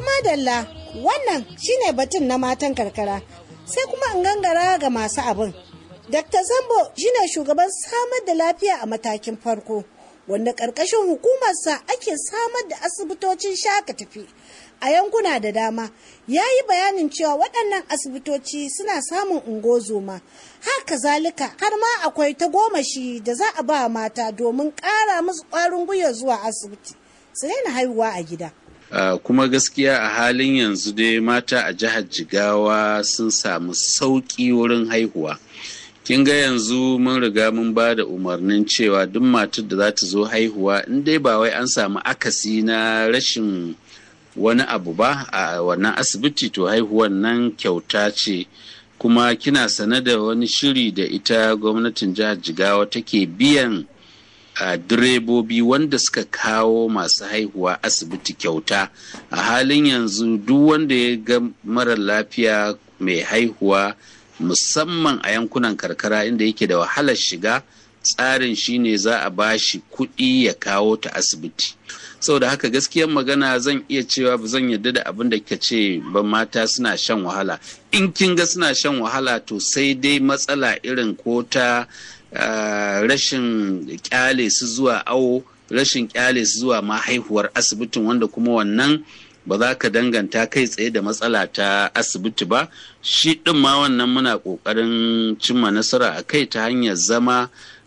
madalla wannan shine batun na matan karkara sai kuma in gangara ga masu abin. Dr. Zambo shine shugaban samar da lafiya a matakin farko wanda ƙarƙashin hukumarsa ake samar da asibitocin shaka tafi a yankuna da dama ya yi bayanin cewa waɗannan asibitoci suna samun ungozoma haka zalika har ma akwai ta gomashi da za a ba mata domin ƙara musu ƙwarin gwiwa zuwa asibiti su daina haihuwa a gida. Uh, kuma gaskiya a halin yanzu dai mata a jihar jigawa sun samu sauƙi wurin haihuwa kin ga yanzu mun riga mun ba da umarnin cewa duk matar da za ta zo haihuwa in dai ba wai an samu akasi na rashin wani abu ba a wannan asibiti to haihuwan nan kyauta ce kuma kina sane da wani shiri da ita gwamnatin jihar jigawa take biyan a direbobi wanda suka kawo masu haihuwa asibiti kyauta a halin yanzu duk wanda ya ga mara lafiya mai haihuwa musamman a yankunan karkara inda yake da wahalar shiga tsarin shine za a bashi kuɗi ya kawo ta asibiti saboda haka gaskiyar magana zan iya cewa ba zan yarda da abin da kika ce ba mata suna shan wahala in kin ga suna shan wahala to sai dai matsala irin ko ta Uh, rashin kyale su zuwa awo rashin kyale su zuwa ma haihuwar asibitin wanda kuma wannan ba za ka danganta kai tsaye da matsala ta asibiti ba shi ɗin ma wannan muna ƙoƙarin cimma nasara a kai ta hanyar zama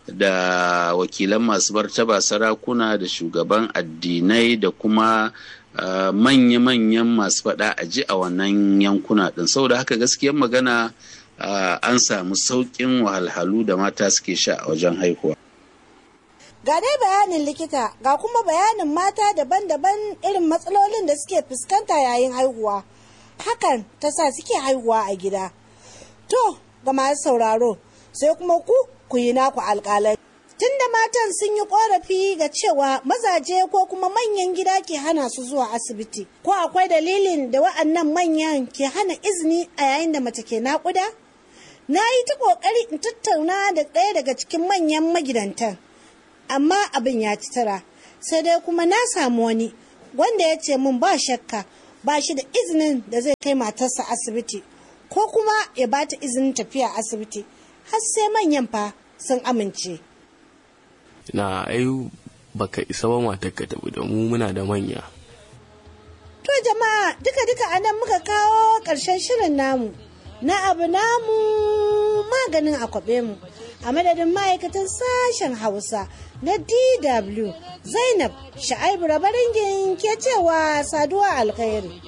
da wakilan masu martaba sarakuna da shugaban addinai da kuma uh, manya-manyan masu faɗa a ji a wannan yankuna ɗin saboda haka gaskiyar magana Uh, an samu sauƙin wahalhalu da mata suke sha a wajen haihuwa. Ga dai bayanin likita ga kuma bayanin mata daban-daban irin matsalolin da suke fuskanta yayin haihuwa. Hakan ta sa suke haihuwa a gida. To, ga masu sauraro, sai kuma ku ku yi naku alƙalai. Tunda matan sun yi ƙorafi ga cewa mazaje ko kuma manyan gida ke hana su zuwa asibiti, ko akwai dalilin da wa'annan manyan ke hana izini a yayin da mace ke naƙuda? na yi ta ƙoƙari in tattauna da ɗaya daga cikin manyan magidantan amma abin ya ci tara sai dai kuma na samu wani wanda ya ce min ba shakka ba shi da izinin da zai kai matarsa asibiti ko kuma ya ba ta izinin tafiya asibiti har sai manyan fa sun amince na ai baka isa ba matarka tafi da mu muna da manya to jama'a duka-duka anan muka kawo ƙarshen shirin namu na abu namu maganin akwabe mu a madadin ma'aikatan sashen hausa na dw zainab sha'aibu rabaringin ke cewa saduwa alkhairi